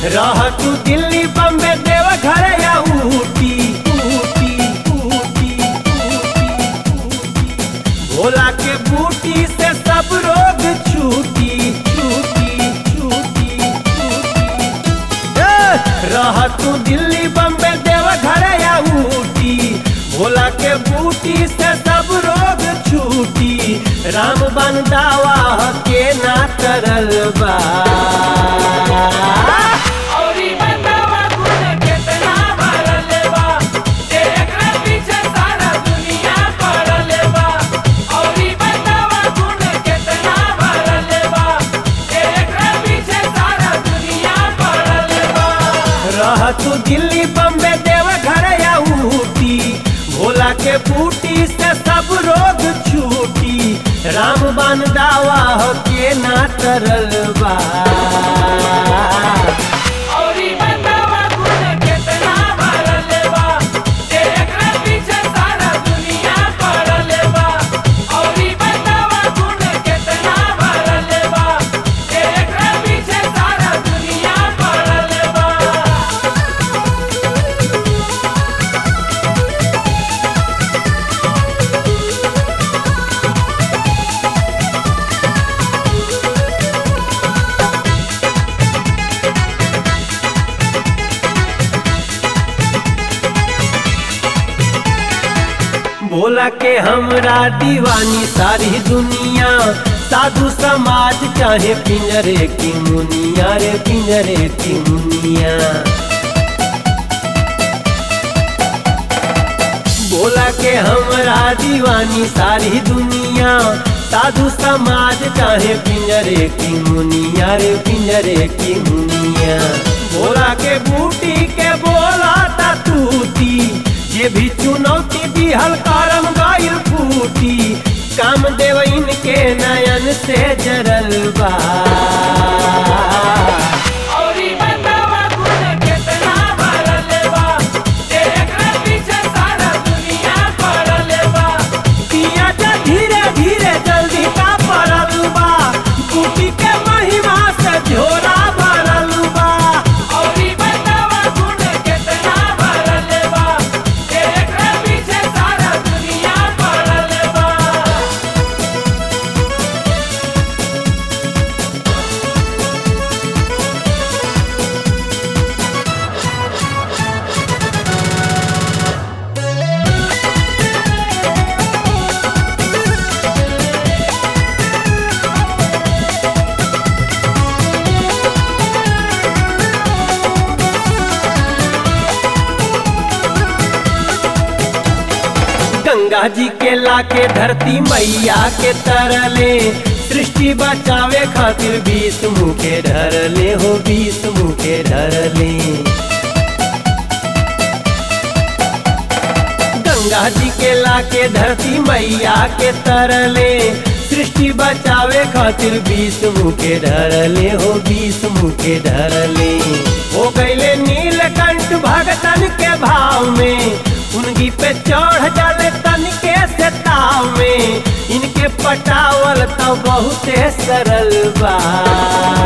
रह तू दिल्ली बम्बे देव घर या ऊटी ऊटी ऊटी भोला के बूटी से सब रोग छूटी छूटी छूटी ए, रह तू दिल्ली बम्बे देव घर या ऊटी भोला के बूटी से सब रोग छूटी राम बन दावा के ना करल बा औरी बतावा गुण केतना भरल बा एकरा पीछे सारा दुनिया पड़ल बा औरी बतावा गुण केतना भरल बा एकरा पीछे सारा दुनिया पड़ल बा रह तू दिल्ली बम्बे देव घर या ऊटी भोला के बूटी से सब रोग छूटी राम बन दावा के ना करल बा औरी बतावा गुण केतना भरल बा एकरा पीछे सारा दुनिया पड़ल बा औरी बतावा गुण केतना भरल बा एकरा पीछे सारा दुनिया पड़ल बा भोला के हमरा दीवानी सारी दुनिया साधु समाज चाहे पिंजरे की मुनिया रे पिंजरे की मुनिया भोला के हमरा दीवानी सारी दुनिया साधु समाज चाहे पिंजरे की मुनिया रे पिंजरे की मुनिया भोला के बूटी के बोला ता तूती ये भी चुनौती दिहल करम गाइल फूटी काम देव इनके नयन से जरल बा औरी बतावा गुण केतना भरल बा एकरा पीछे सारा दुनिया पड़ल बा पिया जा धीरे धीरे जल्दी का पड़ल बा बूटी के महिमा से झोरा भरल बा औरी बतावा गुण केतना भरल बा एकरा पीछे सारा दुनिया पड़ल बा गंगा जी के लाके धरती मैया के तरले सृष्टि बचावे खातिर बीस मुखे धरले हो बीस मुखे धरले गंगा जी के लाके धरती मैया के तरले सृष्टि बचावे खातिर बीस मुखे धरले हो बीस मुखे धरले हो गईले नीलकंठ भगतन के भाव में उनकी पे चढ़ जाले तन के से ताव में इनके पटावल तो बहुते सरल बा